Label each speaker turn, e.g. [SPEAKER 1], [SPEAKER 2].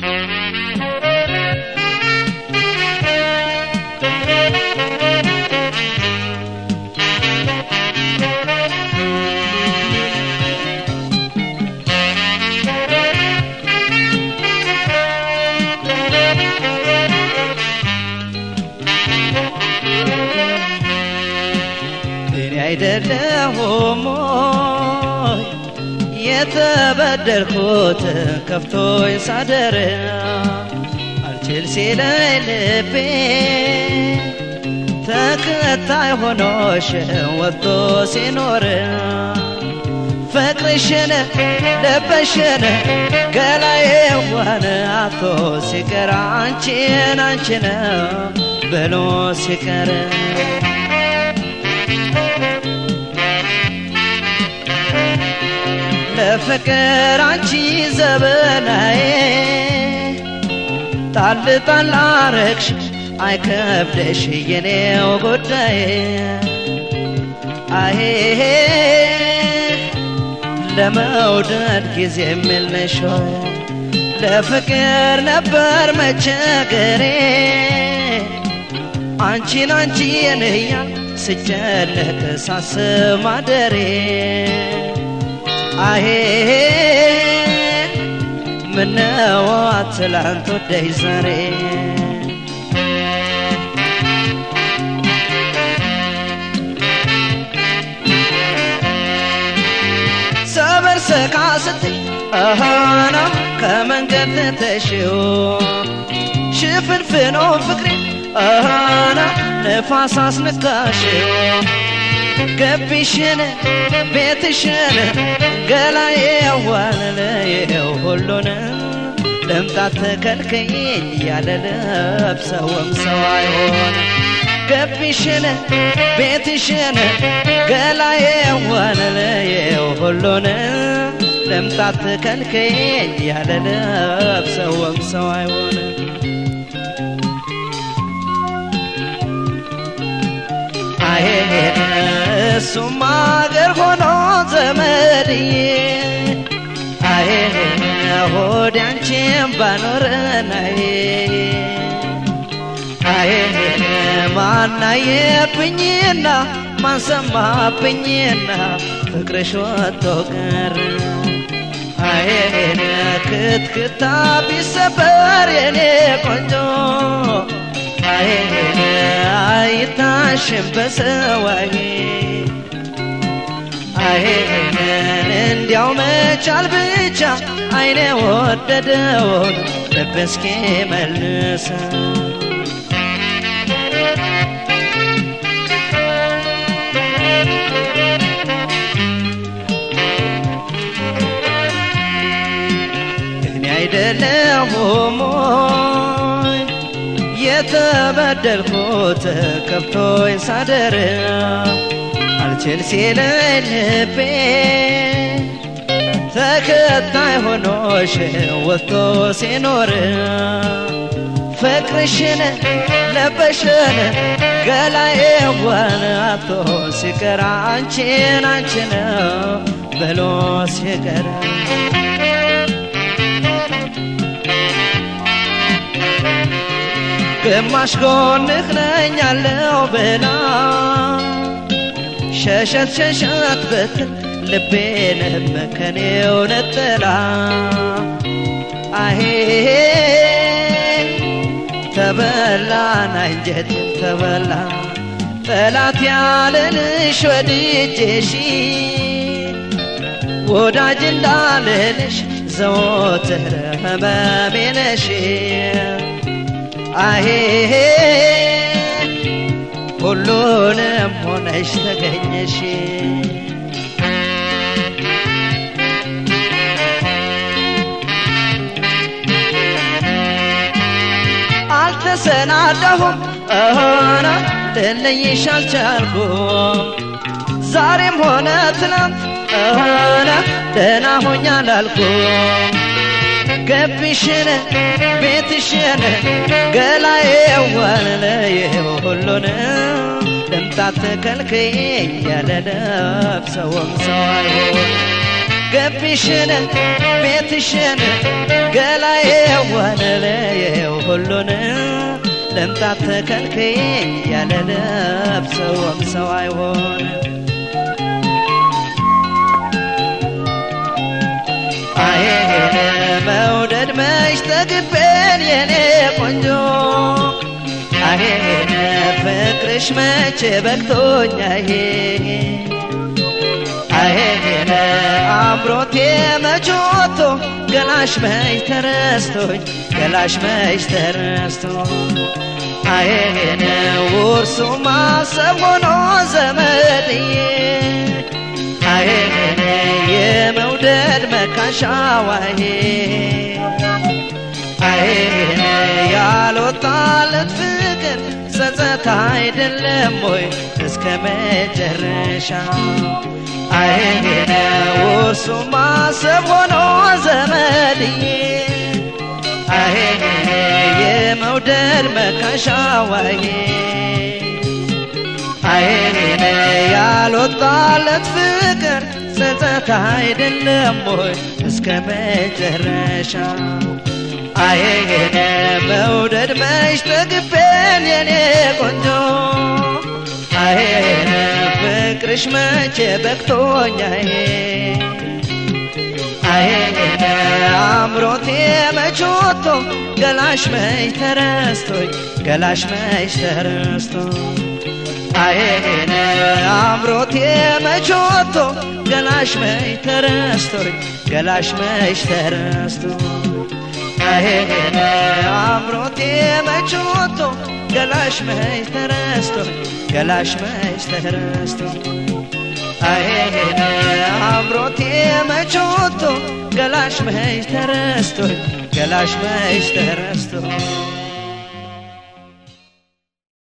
[SPEAKER 1] እኔ አይደለሁም ሆይ የተበደልኩት ከፍቶኝ ሳደር አልችል ሲለኝ ልቤ ተከታይ ሆኖሽ ወጥቶ ሲኖር ፍቅርሽን ለበሽን ገላዬ ዋን አቶ ሲቀር አንቺን አንቺን ብሎ ሲቀር ለፍቅር አንቺ ዘበናዬ ጣል ጣል አረግሽ አይከብደሽ የኔው ጉዳይ አሄ ለመውደድ ጊዜ የምልነሽ ለፍቅር ነበር መቸገሬ አንቺን አንቺን እያል ስጨነቅ ሳስብ ማደሬ አሄ ምነዋ ትላንት ወደይ ዛሬ ሰበር ሰካ ስትይ አሃና ከመንገድ ተሽው ሽፍንፍኖ ፍቅሬ አሃና ነፋስ አስነካሽው ገቢሽን ቤትሽን ገላዬ ያዋለለየው ሁሉን ለምጣት ተከልከይኝ ያለ ለብሰውም ሰው አይሆን ገቢሽን ቤትሽን ገላዬ ያዋለለየው ሁሉን ለምጣት ተከልከይኝ ያለ ለብሰውም ሰው አይሆን አይሄድ እሱም አገር ሆኖ ዘመድዬ አይ ሆድ አንቺን ባኖረናይ አይ ማናየብኝና ማንሰማብኝና ፍቅርሽ ወጥቶ ቀረ አይ ክትክታ ቢሰበር የኔ ቆንጆ አይ አይታሽም በሰዋይ አይን እንዲያው መቻል ብቻ አይኔ ወደደውን ልብ እስኪ መልሰ እኔ አይደለሁም ሞይ የተበደልኩት ከብቶኝ ሳደር አልችል ሲለኝ ልቤ ተከታይ ሆኖሽ ወጥቶ ሲኖር ፍቅርሽን ለበሽን ገላዬ ዋን አቶ ሲቀር አንቺን አንቺን ብሎ ሲቀር ግማሽ ጎንህ ነኝ ያለው ብላ ሸሸት ሸሸት ብትል ልቤንም ከኔው ነጥላ አሄ ተበላን አንጀቴም ተበላ ጠላት ያለንሽ ወድጄሽ ወዳጅ እንዳልልሽ ዘወትር ህመሜ ነሽ አሄ ሁሉንም ሆነሽ ተገኘሽ አልተሰናዳሁም እሆነ ልለይሽ አልቻልኩም ዛሬም ሆነ ትናንት እሆነ ደህና ሆኛ ላልኩም ገቢሽን ቤትሽን ገላዬ ዋለለየው ሁሉን ልምጣት ተከልክኝ ያለ ለብሰውም ሰው አይሆን ገቢሽን ቤትሽን ገላዬ ወነለየው ሁሉን ልምጣት ተከልክዬ ያለ ለብሰውም ሰው አይሆን አይሄን መውደድ መች ጠግቤን የኔ ቆንጆ አይሄን ፍቅርሽ መቼ በቅቶኛ ይሄ አይሄን አምሮቴ መች ወጥቶ ገላሽ መች ተረስቶኝ ገላሽ መች ተረስቶ አይሄን ውርሱ ማሰብ ሆኖ ዘመድዬ አይሄን የመውደድ መካሻዋዬ አይሄን ያልወጣለት ፍቅር ጸጸት አይደለም ወይ እስከ መጨረሻ አይሄን ውርሱ ማሰብ ሆኖ ዘመድዬ አይሄን የመውደድ መካሻዋዬ አይሄን ያልወጣለት ፍቅር ጸጸት አይደለም ወይ እስከ መጨረሻ አይሄን መውደድ መች ጠግቤን የኔ ቆንጆ አይሄን ፍቅርሽ መቼ በቅቶኛዬ አይሄን አምሮቴ መች ወጥቶ ገላሽ መች ተረስቶኝ ገላሽ መች ተረስቶ አይሄን አምሮቴ መች ወጥቶ ገላሽ መች ተረስቶኝ ገላሽ መች ተረስቶ አይሄን አምሮቴ መች ወጥቶ ገላሽ መች ተረስቶኝ ገላሽ መች ተረስቶ አይሄን አምሮቴ መች ወጥቶ ገላሽ መች ተረስቶኝ ገላሽ መች ተረስቶ